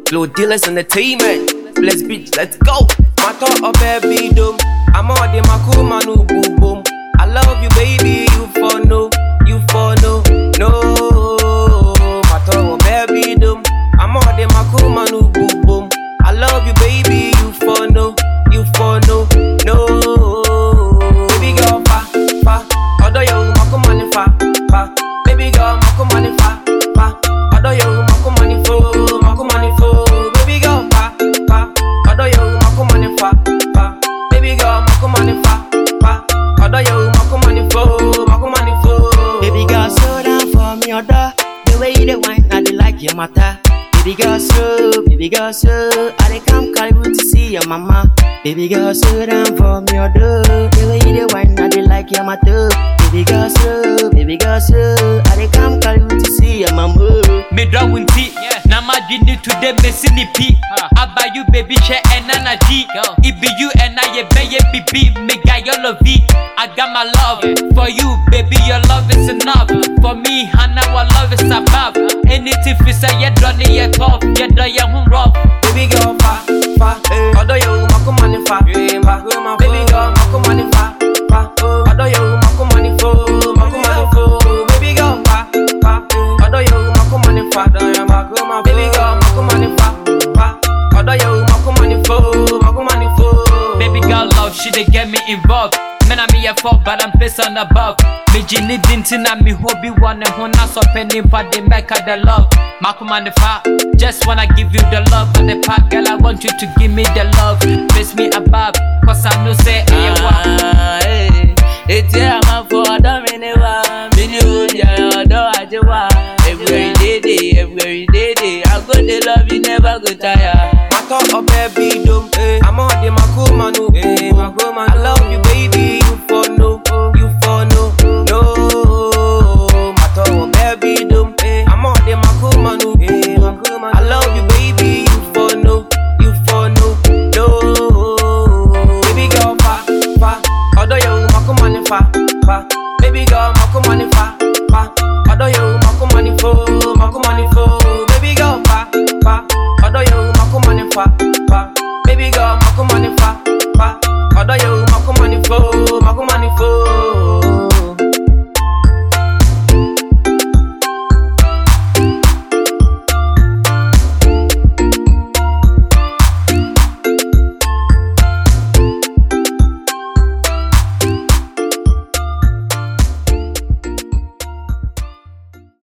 Flow dealers entertainment. Let's bitch, let's go. Matter of baby dome. I'm all the makuma no boom boom. I love you, baby. You for no, you for no, no. Matter of baby dome. I'm all the makuma no boom boom. I love you, baby. You for no, you for no, no. Baby girl, fa fa. Although you makuma ni fa fa. Baby girl, makuma ni fa fa. Although you makuma ni fo, makuma ni fo. Baby girl, fa fa. Although you makuma ni fa fa. Baby girl, makuma ni fa fa. Although you makuma ni fo, makuma ni fo. Baby girl, slow down for me, order. The way you dey wine, I dey like your matter. Baby girl, slow, baby girl, slow. I dey come Calibu to see your mama. Baby girl, slow down for me, order. The way you dey wine, I dey like your matter. Baby girl, slow, baby girl, slow. I dey come Calibu to see your mama. medra wo nti na madwene today mesi ne pi aba you baby hwɛ ɛna na di ibi you ɛna yɛbɛyɛ bibi mega your love I got my love for you baby your love is enough for me hana our love is above anything fi sɛ yɛdɔ ne yɛ tough yɛdɔ yɛ ho rough Baby girl, fa fa. Although you makuma ni fa fa. Baby girl, makuma ni fa fa. Although you makuma ni fo, makuma ni fo. Baby girl, fa fa. Although you makuma ni fa. Baby girl, makuma ni fa fa. Although you makuma ni fo, makuma ni fo. Baby girl love, she dey get me involved. Man, I'm here for, but I'm pissing above. Me jini dinti na mi hobby one and one so penny but they make her the love. Makuma the fa, just wanna give you the love and the pack, girl. I want you to give me the love. Face me above, cause I know say hey, wow. Eti amafo ọdọ mi ni wa, mi ni oúnjẹ ọdọ ajé wa. Everywhere you dey dey, everywhere you dey dey, I go dey love you never go tire. Matter of baby dome. I'm on the makuma no